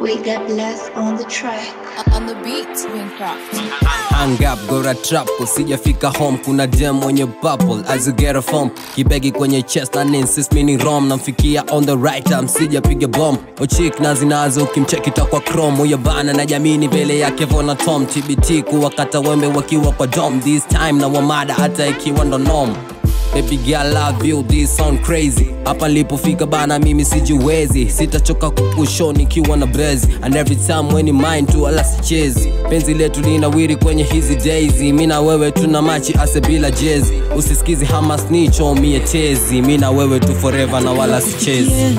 We got blessed on the track. On the beat, Wincraft. hang up gora trap usijafika home kuna dem mwenye bubble as you get a phone kibegi kwenye chest and insist mini rom namfikia on the right time sijapiga bomb ochik na zinazo ukimcheki takwa chrome huyo bana na jamini mbele yake vona tom tbt kuwakata wembe wakiwa kwa dom this time na wamada hata ikiwa ndo nom Baby girl love you this sound crazy hapa nilipofika bana mimi sijiwezi sitachoka kukusho nikiwa na brezi and every time when you mind tu ala sichezi penzi letu linawiri kwenye hizi daisy mi na wewe tuna machi ase bila jezi usisikizi hama snicho mie tezi mi na wewe tu forever na wala sichezi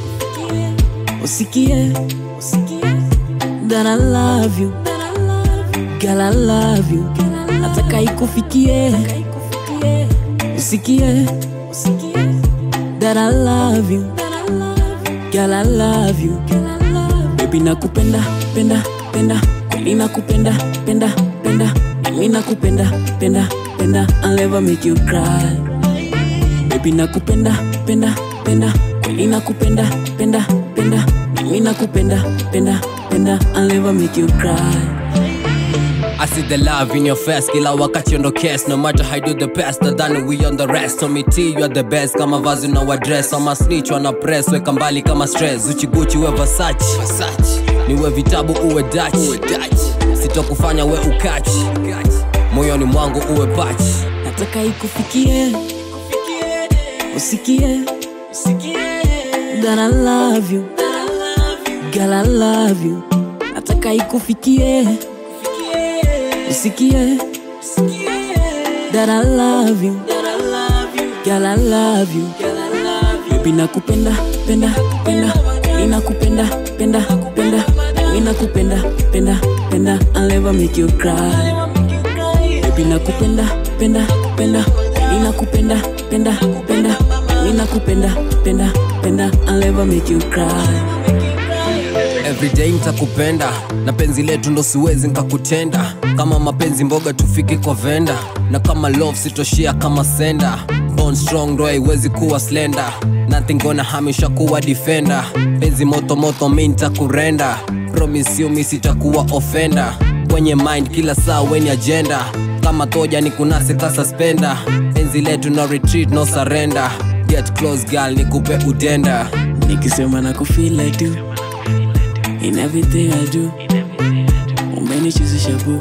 usikie that I love you girl I love you nataka ikufikie usikie that I love you girl I love you baby nakupenda penda penda kweli nakupenda penda penda mimi nakupenda penda penda I'll never make you cry baby nakupenda penda penda kweli nakupenda penda penda mimi nakupenda penda penda I'll never make you cry I see the love in your face kila wakati ndo case no matter how I do the best than we on the rest so me T you are the best kama vazi na wadress ama snitch wana press weka mbali kama stress uchiguchi we Versace niwe vitabu uwe Dutch sitokufanya we ukachi moyoni mwangu uwe pachi nataka ikufikie usikie that I love you girl I love you nataka ikufikie usikie that I love you girl I love you baby nakupenda penda penda kweli nakupenda penda penda mimi nakupenda penda penda I'll never make you cry baby nakupenda penda penda kweli nakupenda penda penda mimi nakupenda penda penda I'll never make you cry everyday nitakupenda na penzi letu ndo siwezi nkakutenda kama mapenzi mboga tufike kwa venda na kama love sitoshia kama senda Bone strong ndo haiwezi kuwa slender nothing gonna hamisha kuwa defender penzi moto moto mi ntakurenda promise you mi sitakuwa offender kwenye mind kila saa weni agenda kama toja ni kunase ka suspender penzi letu no retreat no surrender get close girl nikupe udenda nikisema na kufeel I do in everything I do umenichezesha bu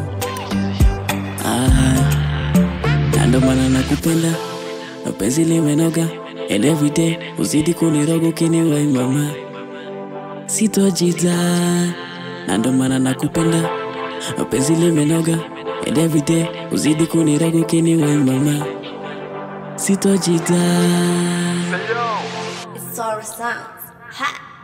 ah, na ndo maana nakupenda na penzi limenoga and everyday uzidi kuniroga ukiniwai mama sitojita na ndo maana nakupenda na penzi limenoga and everyday uzidi kuniroga ukiniwai mama sitojita It's Sour Sounds. Ha!